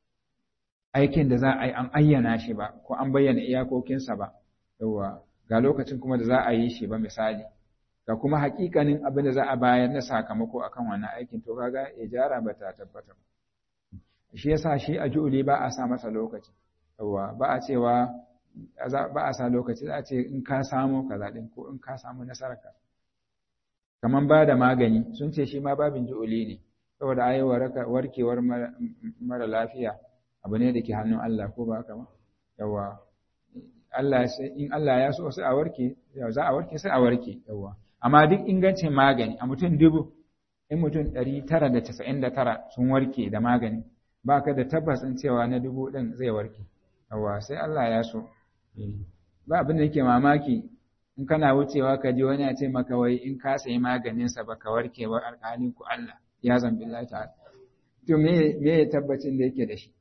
aikin da za a yi an ayyana shi ba ko an bayyana iyakokinsa ba, yawa ga lokacin kuma da za a yi shi ba misali. Ga kuma hakikanin abin da za a bayar na sakamako akan wannan aikin to kaga ijara ba ta tabbata ba. Shi yasa shi a ju'uli ba a sa masa lokaci. Yawa ba a cewa ba a sa lokaci za a ce in ka samu kaza din ko in ka samu nasarar ka kaman ba da magani sun ce shi ma babin ju'uli ne saboda ayi warkewar mara lafiya abu ne da ke hannun Allah ko ba haka ba yawa Allah in Allah ya so sai a warke za a warke sai a warke yawa amma duk ingancin magani a mutum dubu in mutum ɗari tara da casa'in da tara sun warke da magani ba ka da tabbas in cewa na dubu ɗin zai warke yawa sai Allah ya so ba abin da yake mamaki in kana wucewa ka ji wani ya ce maka wai in ka sayi maganinsa ba ka warke ba alƙalin ku Allah ya zambi Allah ta'ala to me me ya tabbacin da yake da shi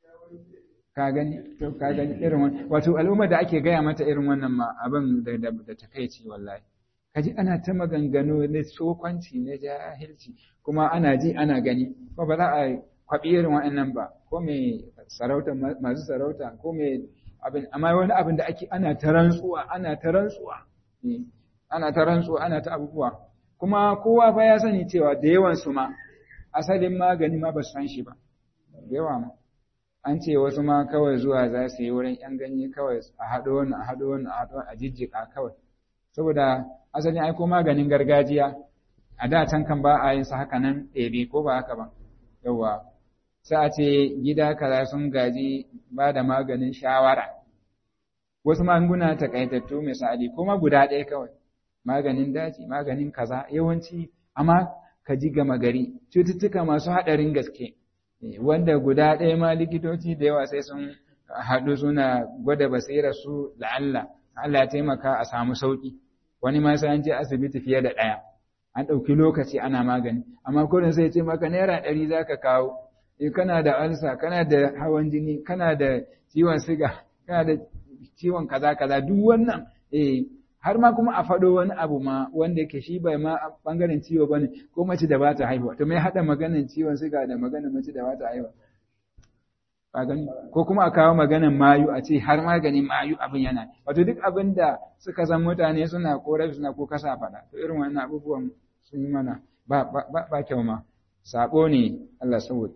ka gani to ka gani irin wannan wato al'umma da ake gaya mata irin wannan ma abin da da takeici wallahi kaji ana ta maganganu na sokwanci na jahilci kuma ana ji ana gani ko ba za a kwaɓi irin waɗannan ba ko mai sarauta masu sarauta ko mai abin amma wani abin da ake ana ta rantsuwa ana ta rantsuwa ana ta rantsuwa ana ta abubuwa kuma kowa fa ya sani cewa da yawan su ma asalin magani ma ba su san shi ba da yawa ma an ce wasu ma kawai zuwa za su yi wurin yan ganye kawai a haɗo wani a haɗo wani a haɗo a jijjiƙa kawai saboda asalin aiko maganin gargajiya a da can kan ba a yin sa haka nan ɗebe ko ba haka ba yawa sai a ce gida kaza sun gaji ba da maganin shawara wasu magunguna takaitattu misali kuma guda ɗaya kawai maganin daji maganin kaza yawanci amma ka ji gama gari cututtuka masu haɗarin gaske wanda guda ɗaya ma likitoci da yawa sai sun haɗu suna gwada basirar su la'alla Allah ya taimaka a samu sauƙi wani ma sai an je asibiti fiye da ɗaya an ɗauki lokaci ana magani amma kurin sai ce maka naira ɗari za ka kawo eh kana da alsa kana da hawan jini kana da ciwon siga kana da ciwon kaza kaza duk wannan eh har ma kuma a faɗo wani abu ma wanda yake shi bai ma bangaren ciwo bane ko mace da bata haihuwa to mai hada maganar ciwon siga da maganar mace da bata haihuwa ka gani ko kuma a kawo maganar mayu a ce har maganin mayu abin yana wato duk abin da suka san mutane suna korafi suna ko kasa faɗa to irin wannan abubuwan sun yi mana ba ba ba kyau ma sabo ne Allah saboda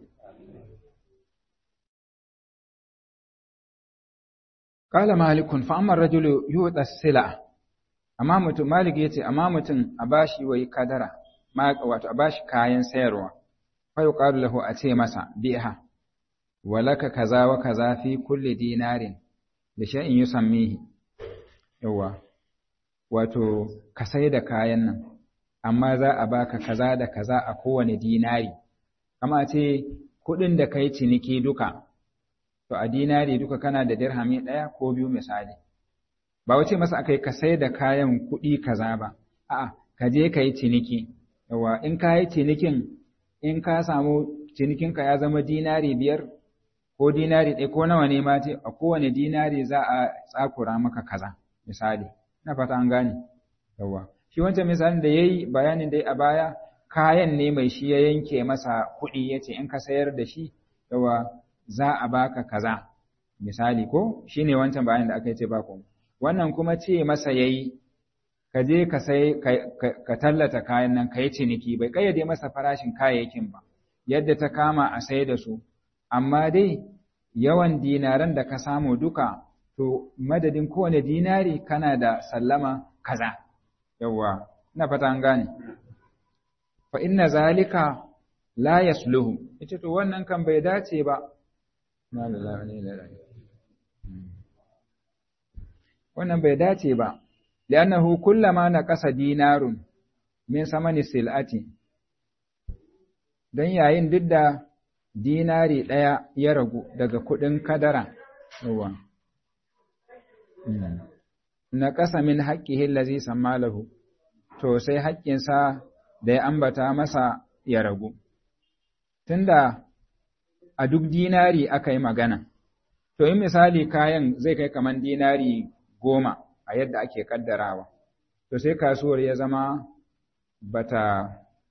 Kala malikun fa amma rajulu yuɗa sila amma mutum malik yace amma mutum a bashi wai kadara ma wato a bashi kayan sayarwa fa yuqalu lahu a ce masa biha walaka kaza wa kaza fi kulli dinarin da shay'in yusammihi yawa wato ka sai da kayan nan amma za a baka kaza da kaza a kowane dinari kama ce kuɗin da kai ciniki duka to a dinari duka kana da dirhami ɗaya ko biyu misali ba wace masa akai ka sai da kayan kuɗi kaza ba a'a ka je ka yi ciniki yawa in ka yi cinikin in ka samu cinikinka ya zama dinari biyar ko dinari ɗaya ko nawa ne ma ce a kowane dinari za a tsakura maka kaza misali na fata an gane yawa shi wancan misalin da yayi bayanin dai a baya kayan ne mai shi ya yanke masa kuɗi yace in ka sayar da shi yawa za a baka kaza misali ko shine wancan bayanin da aka ce ba ku wannan kuma ce masa yayi ka je ka sai ka tallata kayan nan ka yi ciniki bai kayyade masa farashin kayayyakin ba yadda ta kama a sai da su amma dai yawan dinaran da ka samu duka to madadin kowane dinari kana da sallama kaza yawwa ina fata an gane fa inna zalika la yasluhu ita to wannan kan bai dace ba wannan bai dace ba li'annahu kullama naqasa dinarun min samani sil'ati don yayin duk da dinari ɗaya ya ragu daga kuɗin kadara yawa na ƙasa min haƙƙihi lazi sammalahu to sai haƙƙinsa da ya ambata masa ya ragu tunda a duk dinari aka yi magana to in misali kayan zai kai kaman dinari goma a yadda ake kaddarawa to sai kasuwar ya zama bata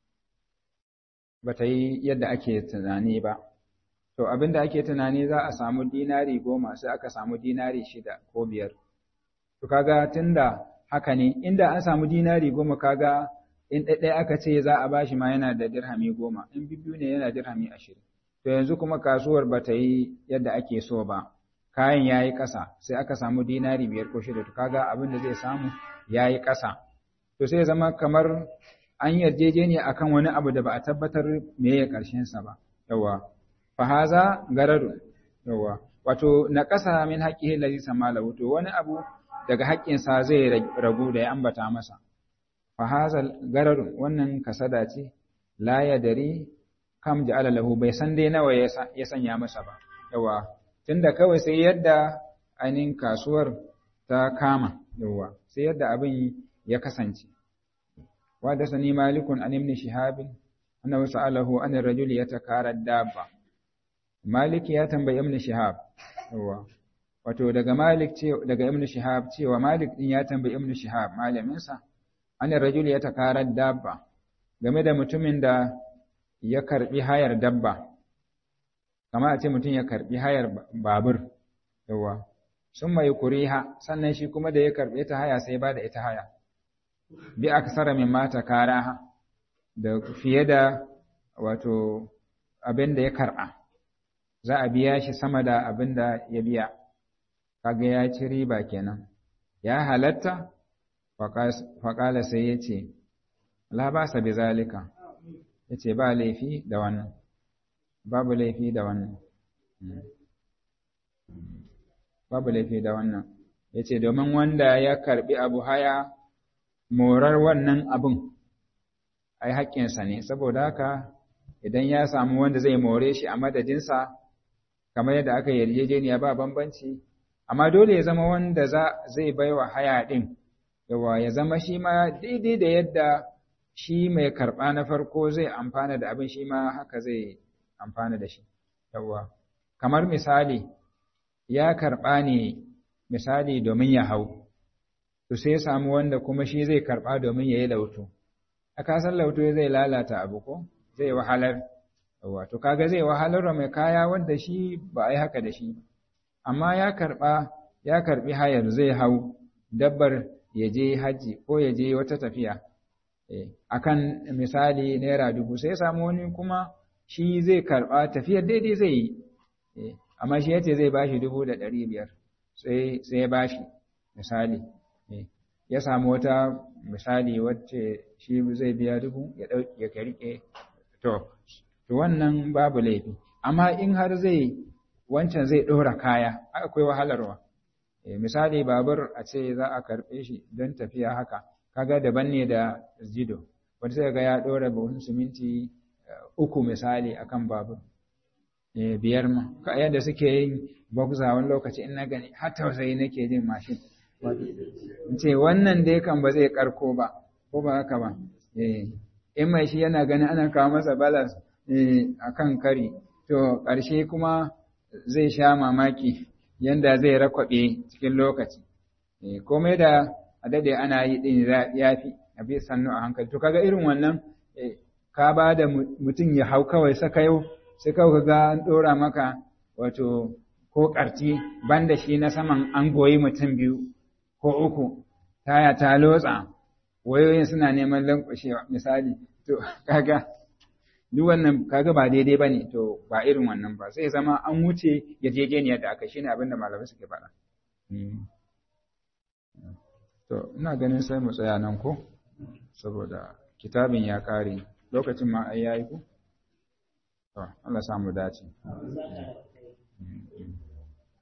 bata yi yadda ake tunani ba to abinda ake tunani za a samu dinari goma sai aka samu dinari shida ko biyar to kaga tunda haka ne inda an samu dinari goma kaga in ɗaiɗai aka ce za a bashi ma yana da dirhami goma in bibiyu ne yana dirhami ashirin to yanzu kuma kasuwar bata yi yadda ake so ba kayan ya yi ƙasa sai aka samu dinari biyar ko shida to kaga abin da zai samu ya yi ƙasa to sai zama kamar an yarjejeniya akan wani abu da ba a tabbatar me ya ƙarshen sa ba yawa fa haza gararu yawa wato na ƙasa min haqqihi allazi samalahu to wani abu daga haƙƙin sa zai ragu da ya ambata masa fa haza gararu wannan kasada ce la yadari kam ja'ala lahu bai san dai nawa ya sanya masa ba yawa tunda kawai sai yadda ainihin kasuwar ta kama yawa sai yadda abin ya kasance وحدثني مالك عن ابن شهاب أنه سأله عن الرجل يتكارى الدابة مالك ya tambayi ibn Shihab yawa wato daga Malik ce daga ibn Shihab cewa Malik din ya tambayi ibn Shihab malamin sa an rajul ya takara dabba game da mutumin da ya karbi hayar dabba kamar a ce mutum ya karbi hayar babur yawa sun mai kuriha sannan shi kuma da ya karbe ta haya sai ba da ita haya bi aksara min mata karaha da fiye da wato abin da ya karɓa za a biya shi sama da abin da ya biya kaga ya ci riba kenan ya halatta faƙala sai ya ce la ba sa bi zalika ya ce ba laifi da wannan babu laifi da wannan babu laifi da wannan ya ce domin wanda ya karɓi abu haya morar wannan abin ai haƙƙinsa ne saboda haka idan ya samu wanda zai more shi a madadinsa kamar yadda aka yarjejeniya ba bambanci amma dole ya zama wanda zai baiwa haya ɗin yawa ya zama shi ma daidai da yadda shi mai karɓa na farko zai amfana da abin shi ma haka zai amfana da shi yawa kamar misali ya karɓa ne misali domin ya hau to sai ya samu wanda kuma shi zai karɓa domin ya yi lauto a kasan lauto zai lalata abu ko zai wahalar wato kaga zai wahalar da mai kaya wanda shi ba a yi haka da shi amma ya karɓa ya karɓi hayar zai hau dabbar ya je haji ko ya je wata tafiya akan misali naira dubu sai ya samu wani kuma shi zai karɓa tafiyar daidai zai yi amma shi yace zai bashi dubu da ɗari biyar sai ya bashi misali ya samu wata misali wacce shi zai biya dubu ya ɗauki ya rike to to wannan babu laifi amma in har zai wancan zai ɗora kaya akwai wahalarwa misali babur a ce za a karɓe shi don tafiya haka kaga daban ne da zido wanda sai ga ya ɗora buhun siminti uku misali akan babur biyar ma yadda suke yin boxer wani lokaci in na gani har tausayi nake jin mashin ce wannan dai kan ba zai karko ba ko ba haka ba in mai shi yana ganin ana kawo masa balance a kan kari to ƙarshe kuma zai sha mamaki yanda zai rakwaɓe cikin lokaci komai da a dade ana yi ɗin ya fi a bi sannu a hankali to kaga irin wannan ka ba da mutum ya hau kawai saka yau sai kawai ga an ɗora maka wato ko ƙarti banda shi na saman an goyi mutum biyu ko uku taya ta lotsa wayoyin suna neman lankwashewa misali to kaga duk wannan kaga ba daidai bane to ba irin wannan ba sai zama an wuce yarjejeniyar da aka shine abin da malamai suke faɗa to ina ganin sai mu tsaya nan ko saboda kitabin ya kare lokacin ma ai yayi ko to Allah samu dace